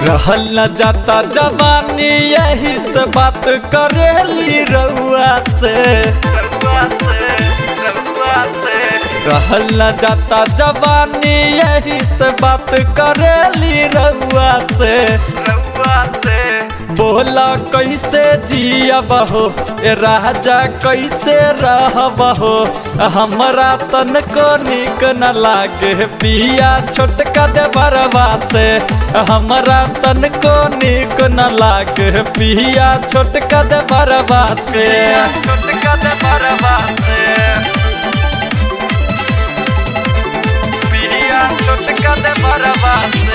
रहल न जाता जवानी यही से बात करेली रउआ से रहल न जाता जवानी यही से बात करेली रउआ से बोला कैसे जियब हो ए राजा कैसे रहब हो हमरा तनको निक न लागे पिया छोटका दे बरवा से हमरा तनको निक न लागे पिया छोटका दे बरवा से छोटका दे बरवा से पिया छोटका दे बरवा से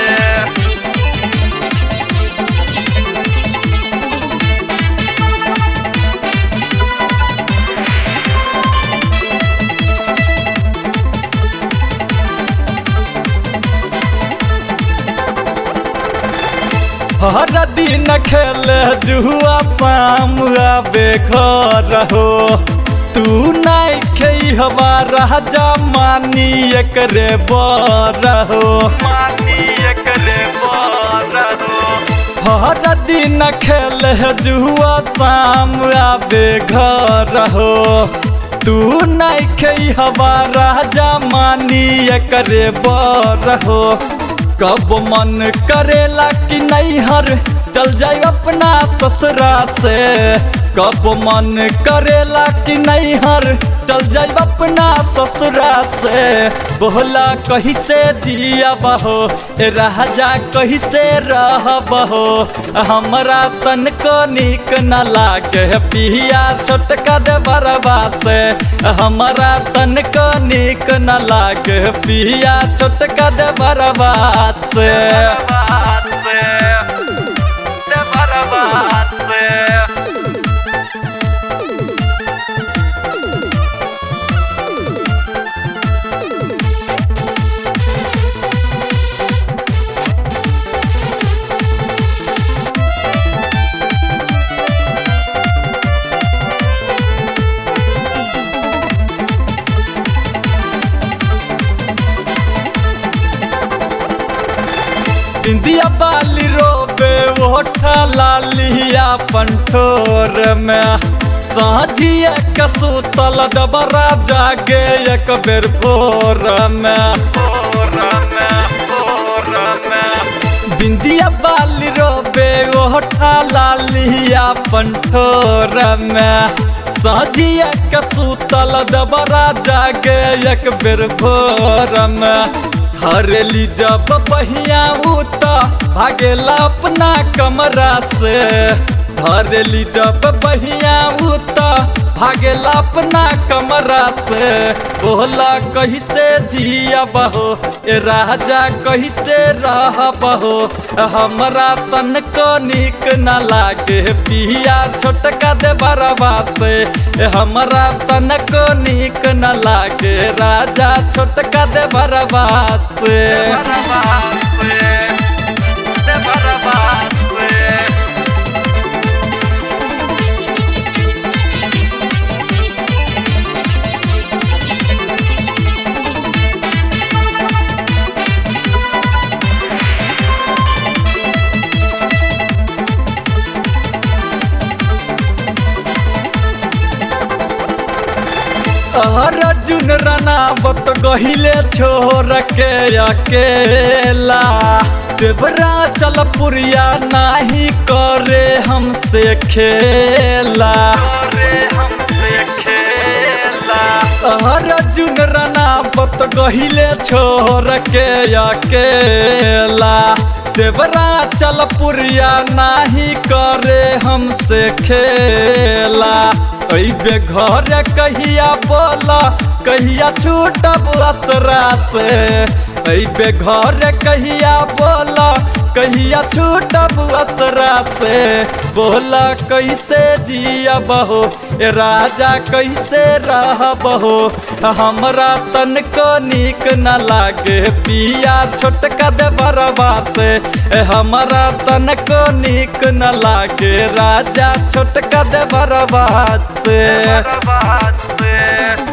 हर दिन खेले जुआ शाम आबे घर हो तू नहीं खेई हमारा राजा मानी एकरे बर हो मानी एकरे बर हो हर दिन खेले जुआ शाम आबे घर हो तू नहीं खेई हमारा राजा मानी एकरे बर हो कब मन करेला कि नहीं हर चल जाए अपना ससुरा से कब मन करेला कि नहीं हर चल जाए अपना ससुरा से बोला कहीं से जिया बहो ए राजा कहीं से रह बहो हमरा तन को निक न लागे पिया छोटका दे बरबा से हमरा तन को निक न लागे पिया छोटका दे बरबा से इंदिया बाली रोबे ओठा लालिया पंठोर में साझिया कसूतल डबरा जागे एक बेर भोर में बिंदिया बाली रोबे ओठा लालिया पंठोर में साझिया कसूतल डबरा जागे एक बेर भोर में हरेली जब बहिया उता भागेला अपना कमरा से हरेली जब बहिया उता भागेला अपना कमरा से बोला कहीं से जिया बहो ए राजा कहीं से रह बहो हमरा तन को निक न लागे पिया छोटका दे बरबा से हमरा तन को निक न लागे राजा छोटका दे बरबा से अर्जुन रनावत गहिले छोर के अकेला देवरा चल पुरिया नाही करे हमसे खेला अर्जुन रनावत गहिले छोर के अकेला देवरा चल पुरिया नाही करे हमसे खेला अबे घर कहिया बोला कहिया छूटब असरा से अबे घर कहिया बोला कहिया छूटब असरा से बोला कैसे जिया बहो ए राजा कैसे रह बहो हमरा तन को निक न लागे पिया छोटका दे बरबा से ए हमरा तन को निक न लागे राजा छोटका दे बरबा से